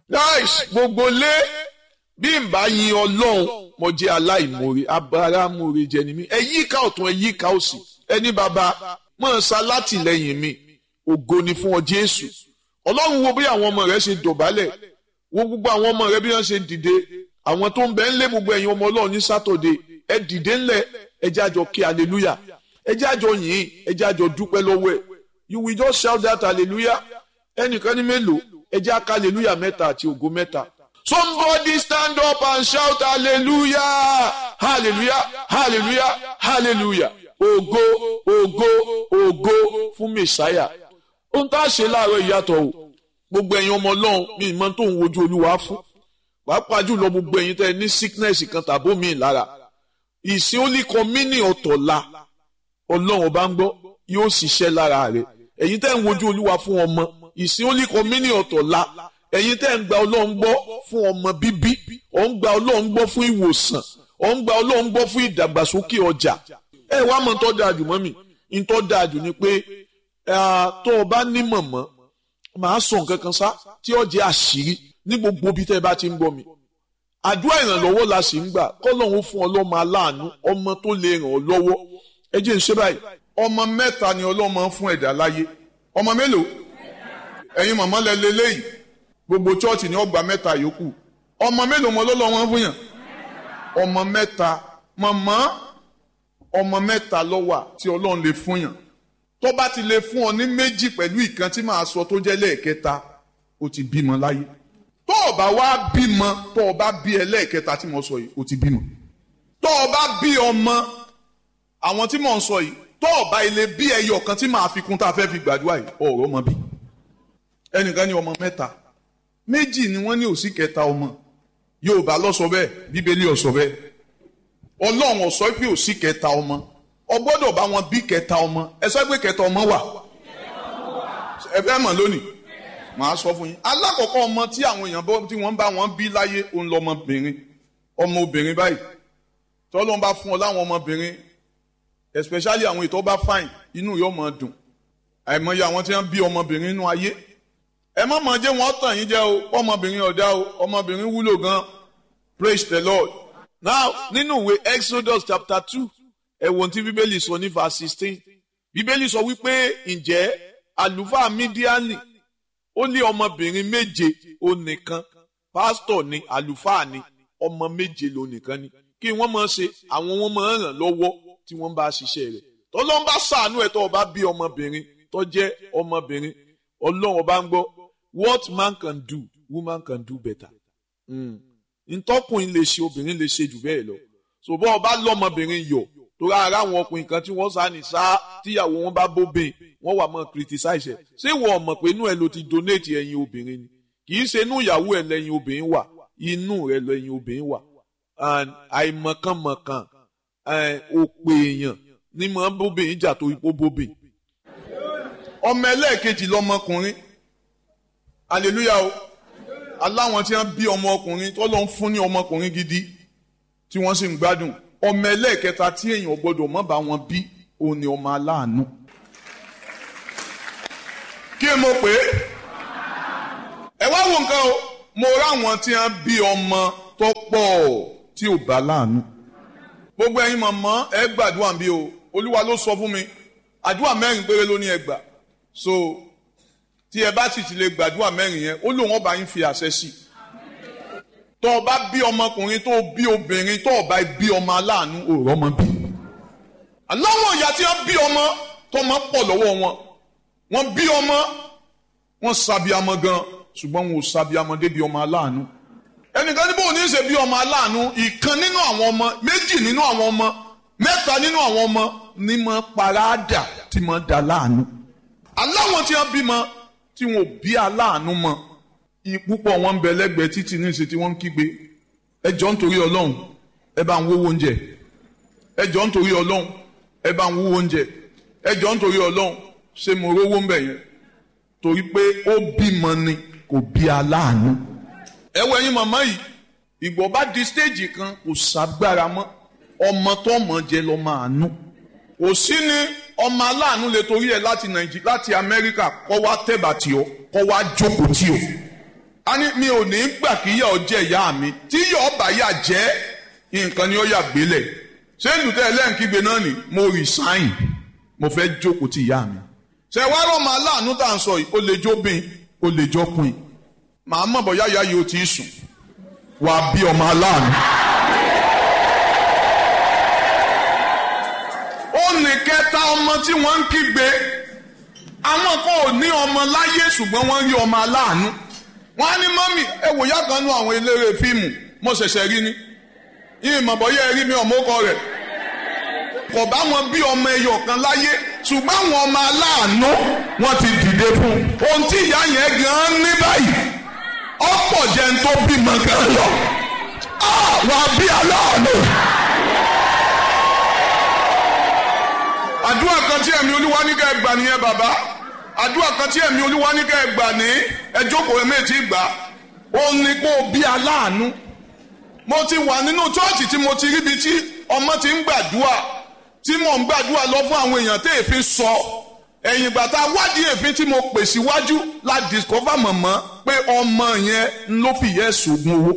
nice gbogbo lé bí n bá yin ọlọ́run mo jẹ́ aláìmoore abáramóore jẹ ni mí ẹ yíká ọ̀tún ẹ yíká òsì ẹni bàbá mọ̀ ṣá látìlẹ́yìn mi ògo ni fún ọ jésù ọlọ́run wo bí àwọn ọmọ rẹ ṣe dọ̀bálẹ̀ wo gbogbo àwọn ọmọ rẹ bí wọ́n ṣe dìde àwọn tó ń bẹ ń lé gbogbo ẹ̀yin ọmọ ọlọ́run ní sátọ̀dé ẹ dìde ńlẹ̀ ẹ jẹ́ àjọ kí hallelujah ẹ jẹ́ àjọ yìn ẹ jẹ́ àjọ dúpẹ́ lọ́wọ́ ẹ̀ you will just shout that hallelujah ẹnìkan ní mélòó ẹ jẹ́ àká hallelujah mẹ́ta àti ògo mẹ́ta somebody stand up and shout hallelujah hallelujah hallelujah hallelujah ògo ògo ògo fún mẹsàáyà ohun tá a ṣe láàárọ̀ ìyàtọ̀ o gbogbo ẹ̀yin ọmọ ọlọ́run mi ìmọ̀ tó ń wojú olúwa fún pàápàá jùlọ gbogbo ẹ̀yin tẹ́ ẹ ní sickness kan tàbó mi lára ìsìn ó lè kọ mí ní ọ̀tọ̀ la ọlọ́run ọba ń gbọ́ yóò ṣiṣẹ́ lára rẹ̀ ẹ̀yin tẹ́ ń wojú olúwa fún ọmọ ìsìn ó lè kọ mí ní ọ̀tọ̀ la ẹ̀yin tẹ́ ń gba ọlọ́run gbọ́ fún ọmọ bíbí ọ̀ ń gba ọlọ́run gbọ́ fún ìwòsàn ọ̀ ń gba ọlọ́run gbọ́ fún ìdàgbàsókè ọjà ẹ wá mọ̀ tó dáa jù mọ́ mi ń tó dáa jù ni pé tó o bá ní mọ̀mọ́ màá sọ nǹkan kan sá tí ó jẹ́ àṣírí ní gbogbo ibi tẹ́ ẹ bá ti ń gbọ́ mi àdúrà ìrànlọ́wọ́ la sì ń gbà kọ́lọ́hún fún ọlọ́mọ aláàánú ọmọ tó lè ràn ọ́ lọ́wọ́ ẹ jẹ́ ń ṣe báyìí ọmọ mẹ́ta ni ọlọ́mọ fún ẹ̀dá láyé ọmọ mélòó ẹ̀yin mọ̀mọ́ lẹ lélẹ́yìí gbogbo chọ́ọ̀chì ni ọgbà mẹ́ta yòókù ọmọ mélòó mọ lọ́lọ́wọ́ fún yàn ọmọ mẹ́ta mọ̀mọ́ ọmọ mẹ́ta ló wà tí ọlọ́run lè fún yàn tó bá ti lè fún ọ ní méjì pẹ̀lú ìkan tí màá sọ tó jẹ́ lẹ́ẹ̀kẹta ó ti bímọ láyé tó o bá wá bímọ tó o bá bí ẹlẹ́ẹ̀kẹta tí mo sọ yìí ó ti bímọ tó o bá bí ọmọ àwọn tí mò ń sọ yìí tó o bá ilé bí ẹyọ kan tí màá fi kún tá a fẹ́ fi gbàdúrà yìí ọ̀rọ̀ ọmọ bí ẹnìkan ní ọmọ mẹ́ta méjì ni wọ́n ní òsì kẹta ọmọ Yorùbá ló sọ bẹ́ẹ̀ Bíbélì ó sọ bẹ́ẹ̀ Ọlọ́run ó sọ pé òsì kẹta ọmọ ọ gbọ́dọ̀ bá wọn bí kẹta ọmọ ẹ sọ pé kẹta ọmọ wà ẹ fẹ́ mọ̀ lónìí màá sọ fún yín alákọ̀ọ́kọ́ ọmọ tí àwọn èèyàn bọ́ tí wọ́n bá wọn bí láyé òun lọmọbìnrin ọmọ obìnrin báyìí tọ́lọ́ ń bá fún ọ láwọn ọmọbìnrin especially àwọn ìtọ́ bá fine inú yóò máa dùn àìmọye àwọn tí wọ́n bí ọmọbìnrin nínú ayé ẹ má mọ̀ jẹ́ wọ́n tàn yín jẹ́ o ọmọbìnrin ọ̀dá o ọmọbìnrin wúlò gan praise the Lord now nínú ìwé Exodus chapter two ẹ̀wọ̀n tí bíbélì sọ ní verse sixteen bíbélì sọ wípé ǹjẹ́ àlùfáà mídíánì ó ní ọmọbìnrin méje ó nìkan pásítọ̀ ni àlùfáà ni ọmọ méje ló nìkan ni kí wọ́n máa ṣe àwọn wọn máa ràn lọ́wọ́ tí wọ́n bá ṣiṣẹ́ rẹ̀ tọ́lọ́n bá ṣàánú ẹ̀ tó o bá bí ọmọbìnrin tó jẹ́ ọmọbìnrin ọlọ́run ọba ń gbọ́ what man can do woman can do better ntọ́kùnrin lè ṣe obìnrin lè ṣe jù bẹ́ẹ̀ lọ ṣùgbọ́n ọba lọ́mọbìnrin yọ̀ torí ara àwọn ọkùnrin kan tí wọ́n sá ní sá tíyàwó wọn bá bóbìn wọ́n wà mọ́ criticize ẹ̀ ṣé wọ́n mọ̀ pé inú ẹ̀ ló ti donate ẹ̀yin obìnrin ni kì í ṣe inú ìyàwó ẹ̀ lẹ́yìn obìnrin wà inú rẹ̀ lẹ́yìn obìnrin wà àìmọ̀kànmọ̀kàn òpè èèyàn ní mọ̀ bóbìn jà tó ipò bóbìn. ọmọ ẹlẹ́ẹ̀kejì lọmọkùnrin hallelujah o aláwọn tí wọ́n bí ọmọ ọkùnrin tó lọ ń fún ní ọmọkùnrin gidi tí wọ́n sì ń gbádùn ọmọ ẹlẹ́ẹ̀kẹta tí èèyàn gbọ́dọ̀ mọ́ bá wọn bí òun ni ọmọ aláàánú. kí mo pè é ẹ wá wo nǹkan o mo ráwọn tí wọ́n bí ọmọ tó pọ̀ tí ò bá láàánú. gbogbo ẹ̀yin mọ̀mọ́ ẹ gbàdúrà bí o olúwa ló sọ fún mi àdúrà mẹ́rin péré ló ní ẹ gbà so tí ẹ bá sì ti lè gbàdúrà mẹ́rin yẹn ó lóun ọba yín fi àṣẹ sí i tó o bá bí ọmọkùnrin tó o bí obìnrin tó o bá bí ọmọ aláàánú òòrọ̀ ọmọ bí. aláwọ̀ ìyá tí wọ́n bí ọmọ tọmọ pọ̀ lọ́wọ́ wọn wọ́n bí ọmọ wọ́n sàbíamọ gan ṣùgbọ́n wọn ò sàbíamọ débi ọmọ aláàánú. ẹnìkan níbo ò ní ṣe bí ọmọ aláàánú ìkan nínú àwọn ọmọ méjì nínú àwọn ọmọ mẹ́ta nínú àwọn ọmọ ní mọ paráàdà tí mọ da láàánú. aláwọ̀ tí wọ́n bímọ tí wọn ò bí aláàánú mọ́ púpọ̀ wọn ń bẹ lẹ́gbẹ̀ẹ́ títì ní ìṣe tí wọ́n ń kígbe ẹ jọ̀ọ́ nítorí ọlọ́run ẹ bá ń wówó oúnjẹ ẹ jọ̀ọ́ nítorí ọlọ́run ẹ bá ń wówó oúnjẹ ẹ jọ̀ọ́ nítorí ọlọ́run ṣé mo rówó ń bẹ̀ yẹn torí pé ó bímọ ni kò bí aláàánú. ẹ wọ ẹyin màmá yìí ìgbọ́ bá di stéèjì kan kò ságbára mọ́ ọmọ tó mọ̀ jẹ lọ máa nú kò sí ní ọmọ aláàánú lè torí ẹ láti nàìjíríà láti amẹ́ríkà kọ́ wá tẹ̀bà tí ọ kọ́ wá jókòó tí o a ní mi ò ní gbà kí yà ọ jẹ ìyá mi tí yà ọ bá yà jẹ nǹkan ni ó yà gbélẹ̀ ṣé lùtẹ́ ẹlẹ́ǹkígbe náà ni mo resign mo fẹ́ jókòó ti ìyá mi ṣe wá rọ̀ máa láàánú tá à ń sọ yìí ó lè jóbin ó lè jọkùn màá mọ̀ bọ́ yáyá yìí ó ti sùn wàá bí ọmọ aláàánú. ó ní kẹta ọmọ tí wọ́n ń kígbe àwọn kan ò ní ọmọ láyé ṣùgbọ́n wọ́n rí ọmọ aláàánú wọ́n á ní mọ́mì ẹ wò yá kan nú àwọn eléré fíìmù mo ṣẹ̀ṣẹ̀ rí ni yìí mọ̀ bọ́yá ẹ rí mi ọmọ ọkọ rẹ̀ kò bá wọn bí ọmọ ẹyọ kan láyé ṣùgbọ́n àwọn ọmọ aláàánú wọ́n ti dìde fún un ohun tí ìyá yẹn gan ní báyìí ọ̀pọ̀ jẹ́ ń tó bímọ gan lọ wà á bí aláàánú. àdúrà kan tí ẹ̀mí olúwa ní ká ẹ gbà nìyẹn bàbá àdúrà kan tí ẹ̀mí olúwa ní ká ẹ gbà ní ẹ jókòó ẹ méjì gbà ó ní kó o bí aláàánú mo ti wà nínú chọ́ọ̀chì tí mo ti ríbi tí ọmọ ti ń gbàdúrà tí mò ń gbàdúrà lọ fún àwọn èèyàn tí èéfín sọ ẹ̀yìn ìgbà tá a wádìí èéfín tí mo pè síwájú la discover mọ̀mọ́ pé ọmọ yẹn ló fi yẹ sògùn owó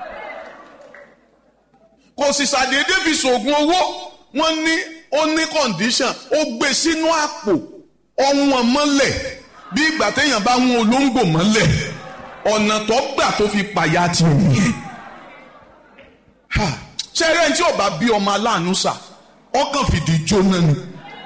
kò sì ṣàdédé fi sògùn owó wọ́n ní ó ní condition ó gbé sínú àpò ọ̀wọ́n mọ́lẹ̀ bí ìgbà téèyàn bá wọn olóńgbò mọ́lẹ̀ ọ̀nà tó gbà tó fi pàyà ti nìyẹn ṣẹ́rẹ́ tí ọba bí ọmọ aláàánú sà ọkàn fìdí jóná ni.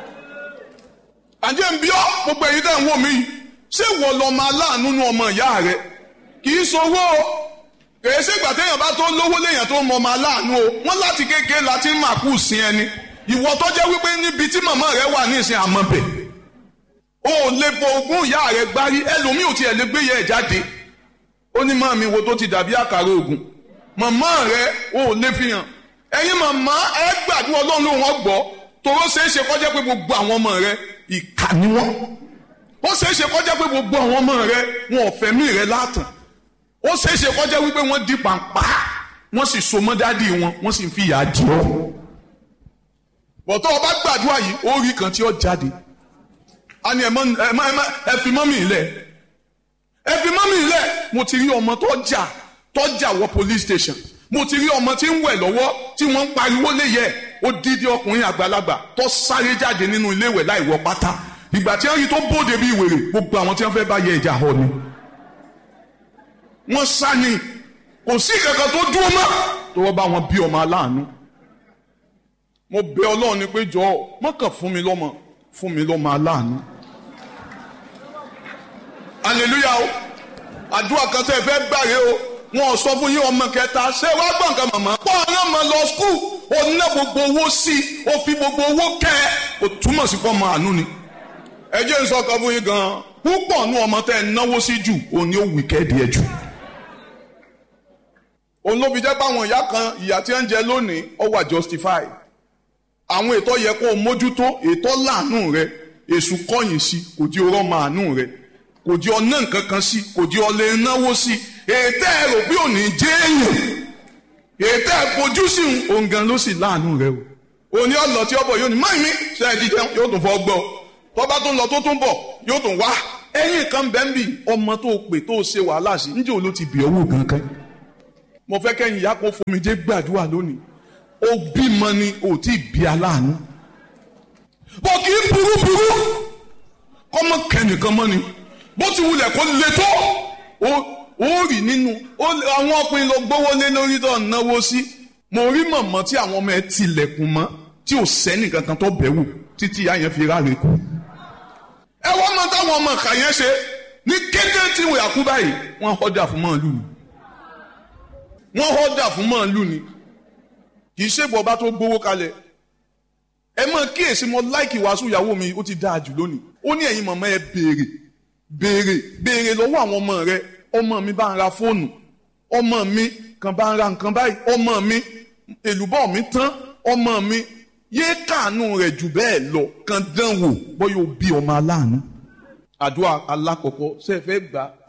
àjẹ́ ń bí ọ́ gbogbo ẹ̀yin tẹ́ ń wò mí ṣé wọ́n lọ́mọ aláàánú nu ọmọ ìyá rẹ̀ kì í sowó o kèé ṣègbà téèyàn bá tó lówó léèyàn tó mọ ọmọ aláàánú o wọ́n láti kékeré láti máa kú sí ẹni ìwọ tó jẹ́ wípé níbi tí màmá rẹ wà ní ìsìn àmọ́bẹ̀ o ò lè fọ ogún ìyá rẹ gbárí ẹlòmíì ò tiẹ̀ lè gbé yẹ ẹ̀ jáde ó ní màmí wo tó ti dàbí àkàrà ògùn màmá rẹ o ò lè fi hàn ẹ̀yin màmá ẹ gbàdúrà ọlọ́run ló wọ́n gbọ́ tòró ṣeé ṣe kọjá pé gbogbo àwọn ọmọ rẹ ìkà ni wọ́n ó ṣeé ṣe kọjá pé gbogbo àwọn ọmọ rẹ wọn ò fẹ̀mí rẹ látàn ó ṣeé ṣe kọjá wípé wọ́n di pàǹpá wọ́n sì so mọ́ dádì wọn wọ́n sì ń fi ìyà jẹ ọ́ bọ̀tọ́ ọba gbàdúrà yìí ó rí kan tí ó jáde a ní ẹ fi mọ́mì ilẹ̀ ẹ fi mọ́mì ilẹ̀ mo ti rí ọmọ tó jà tó jà wọ police station mo ti rí ọmọ tí ń wẹ̀ lọ́wọ́ tí wọ́n ń pariwo léyẹ ó dídí ọkùnrin àgbàlagbà tó sáré jáde nínú ilé ìwẹ̀ láì wọ pátá ìgbà tí wọ́n rí tó bóde bí ìwèrè gbogbo àwọn tí wọ́n fẹ́ bá yẹ ìjà họ ni. wọ́n sá ni kò sí kankan tó dúró mọ́ tó wọ́n bá wọn bí ọmọ aláàánú. mo bẹ ọlọ́run ni pé jọ̀ọ́ mọ́kàn fún mi lọ́mọ fún mi lọ́mọ aláàánú. hallelujah o àdúrà kan tẹ́ ẹ fẹ́ gbàre o wọn ò sọ fún yín ọmọ kẹta ṣé wàá gbọ̀n kan màmá. pọ́ ọ̀nà mọ̀ lọ skul ó ná gbogbo owó sí i ó fi gbogbo owó kẹ́ ẹ kò túmọ̀ sí pọ́ ọmọ àánú ni. ẹ jẹ́ n sọ kan fún yín gan-an púpọ̀ nú ọmọ tẹ́ ẹ náwó sí jù òun ni ó wì kẹ́ẹ̀dì ẹ jù. òun ló fi jẹ́ pé àwọn ìyá kan ìyá tí ń jẹ lónìí ó wà justify. àwọn ètò yẹ kó o mójútó ètò láàánú rẹ èṣù kọ̀yìn sí kò di ọrọ̀ màánú rẹ kò di ọ̀nà nǹkan kan sí kò di ọ̀lẹ́ náwó sí ètò ẹ̀rọ bí òní jẹ́ èèyàn ètò ẹ̀fojú sí òun gan ló sì láàánú rẹ o òní ọ̀lọ́ tí ọbọ̀ yóò ní máa mi ṣe é jíjẹ yóò tún fọ́ gbọ́ tọ́ba tó ń lọ tó tún bọ̀ yóò tún wá ẹ̀yìn kan bẹ́ẹ̀ bì ọmọ tó pè tó ṣe wàhálà sí níjẹ́ òun ló ti bì ọ́wọ́ kankan mo fẹ́ kẹ́yìn ìyá kan fomi jẹ́ gbàdúrà lónìí ó bímọ ni ò tí ì bí aláàánú bọ́ kì í burú burú kọ́mọ kẹ́nìkan mọ́ ni bó ti wulẹ̀ kó le tó ó rí nínú àwọn ọkùnrin lọ gbówó lé lórí tó náwó sí mo rí mọ̀mọ́ tí àwọn ọmọ ẹ tilẹ̀kùn mọ́ tí ò sẹ́nì kankan tó bẹ̀ wò títí ìyá yẹn fi ráre kú. ẹ wọ́n mọ táwọn ọmọ ìka yẹn ṣe ní kété tí wọ́n yàkú báyìí wọ́n họ́dà fún màálù ni wọ́n họ́dà fún màálù ni kì í ṣègbọ́ bá tó gbówó kalẹ̀ ẹ mọ kíyèsí mo láìkì wàásù ìyàwó mi ó ti dáa jù lónìí ó ní ẹ̀yin mọ̀mọ́ ẹ béèrè béèrè béèrè lọ́wọ́ àwọn ọmọ rẹ ọmọ mi bá ń ra fóònù ọmọ mi kan bá ń ra nǹkan báyìí ọmọ mi èlùbọ́ mi tán ọmọ mi yéé kàánú rẹ̀ jù bẹ́ẹ̀ lọ kan dán wò bóyá o bí ọmọ aláàánú. àdúrà alákọ̀ọ́kọ́ ṣe é fẹ́ gbà á.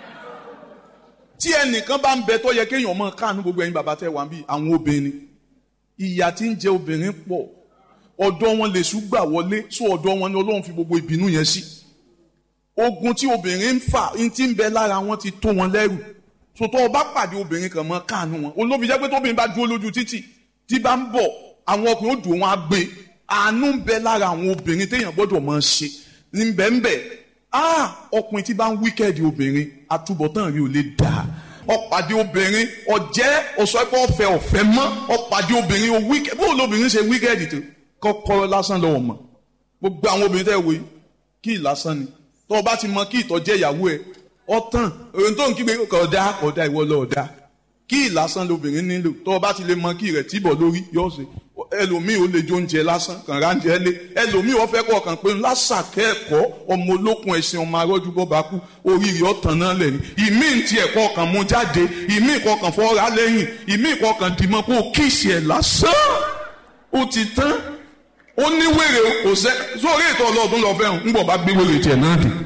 tí ẹnìkan bá ń bẹ tó yẹ kéèyàn mọ káàánú gbogbo ẹ̀yin bàbá tẹ wà ń bí àwọn obìnrin ìyà tí ń jẹ obìnrin pọ̀ ọ̀dọ̀ wọn lè ṣùgbà wọlé sọ ọ̀dọ̀ wọn ni Ọlọ́run fi gbogbo ìbínú yẹn sí. Si ogun tí obìnrin ń fà tí ń bẹ lára wọn ti tó wọn lẹ́rù sòtọ́ ọba pàdé obìnrin kan mọ́ káànú wọn olóbi jẹ́ pé tóbìnrin bá dúró lójú títì tí bá ń bọ̀ àwọn ọkùnrin ó dùn wọn á gbé àánú ń bẹ lára àwọn obìnrin téèyàn gbọ́dọ̀ máa ṣe ní bẹ́ẹ̀nbẹ́ ah ọkùnrin tí bá ń wíkẹ́ẹ̀dì obìnrin àtúbọ̀tán rí ò lè dà ọ̀pàdé obìnrin ọ̀jẹ́ ọ̀sọ́pọ̀ ọ̀fẹ́ ọ̀fẹ́ mọ́ ọ̀pàdé obìnrin ó wíkẹ́ẹ̀dì bó lóbìnrin ṣe wíkẹ́ẹ̀dì tó kọ́kọ́rọ́ lásán lọ́wọ́ mọ̀ gbogbo àwọn obìnrin tẹ́ wo yìí kí lásán ni tó o bá ti mọ kí ìtọ́jẹ́ ìyàwó ẹ ọ̀tàn òun tó ń kígbe kọ̀ọ̀dá kọ̀ọ̀dá ìwọ lọ́ọ̀dá kí lásán lobìnrin nílò tó o bá ti lè mọ kí rẹ̀ tíbọ̀ lórí yóò ṣe ẹlòmíì ó lè jó oúnjẹ lásán kàn ráńjẹ lé ẹlòmíì ó fẹ́ kọ́ kàn pé lásàkẹ́ ẹ̀kọ́ ọmọ olókun ẹ̀sìn ọmọ arọ́jú bọ́ bá kú oríire ọ̀tàn náà lẹ̀ ní ìmíì ti ẹ̀kọ́ kan mú jáde ìmíì kọ́ kàn fọ́ra lẹ́yìn ìmíì kọ́ kàn dìmọ́ kó kíìsì ẹ̀ lásán ó ti tán ó ní wèrè kò sẹ́ sórí ètò ọlọ́ọ̀dún lọ fẹ́ràn ń bọ̀ bá gbé wèrè tiẹ̀ náà dé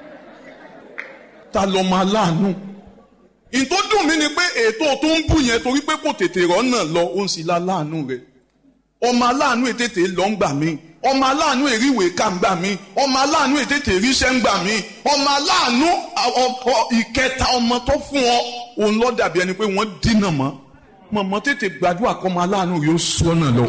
ta lọ máa láàánú ìtò dùn mí ni pé ètò tó ń bù yẹn torí pé kò tètè rọ́nà lọ ó ń sì la láàánú rẹ̀ ọmọ aláàánú ètètè lọ ń gbà mí ọmọ aláàánú èríwèé ká ń gbà mí ọmọ aláàánú ètètè ríṣẹ́ ń gbà mí ọmọ aláàánú ìkẹta ọmọ tó fún ọ òun lọ dàbí ẹni pé wọ́n dínà mọ́ mọ̀mọ́ tètè gbàdúrà kọ́ ọmọ aláàánú yóò sọ́nà lọ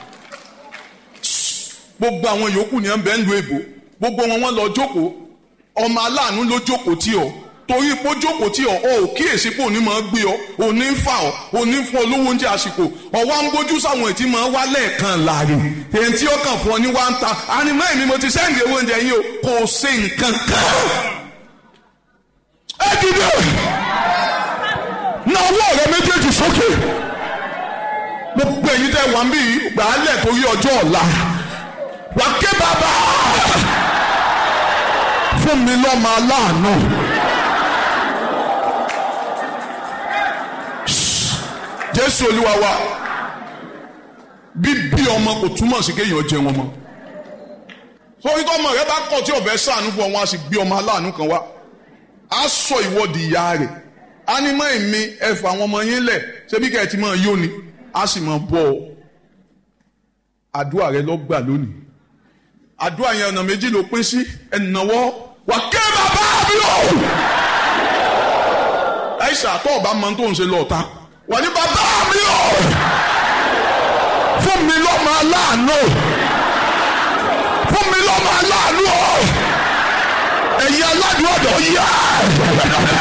gbogbo àwọn yòókù ni ẹ ń bẹ ń lu èbò gbogbo wọn wọn lọ jókòó ọmọ aláàánú ló jókòó tí ọ torí pé ó jókòó tí ọ ọ ò kíyèsí pé òní máa gbé ọ òní ń fà ọ òní ń fún ọ lówó oúnjẹ àsìkò ọwọ́ ń gbójú sáwọn ètí máa wá lẹ́ẹ̀kan láàrin èyí tí ó kàn fún ọ ní wá ń ta ànímọ́ èmi mo ti sẹ́ǹdì owó oúnjẹ yín o kò ṣe nǹkan kan. ẹ dìde na ọwọ́ rẹ méjèèjì sókè gbogbo èyí tẹ wà ń bí gbàálẹ̀ torí ọjọ́ ọ̀la wà ké bàbá fún mi lọ́mọ aláàánú. jésù olúwa wa bíbí ọmọ kò túmọ̀ sí kéèyàn jẹ wọn mọ́ sórí tọmọ rẹ bá kọ̀ tí ọ̀fẹ́ sànú fún ọ wọn a sì gbé ọmọ aláàánú kan wá a sọ ìwọ́de ìyá rẹ̀ ánímọ̀ èmi ẹ̀fọ́ àwọn ọmọ yín lẹ̀ ṣebí kẹ́ ẹ̀ ti máa yó ni a sì máa bọ̀ ọ́ àdúrà rẹ lọ gbà lónìí àdúrà yẹn ọ̀nà méjì ló pín sí ẹ̀nàwọ́ wà ké bàbá mi o. ẹ̀ṣà tó ọba mọ tó ń ṣe lọ́ọ̀ta wà ní bàbá mi o. fún mi lọ́mọ aláàánú fún mi lọ́mọ aláàánú o. ẹ̀yin aládùn ọ̀dọ̀ yá.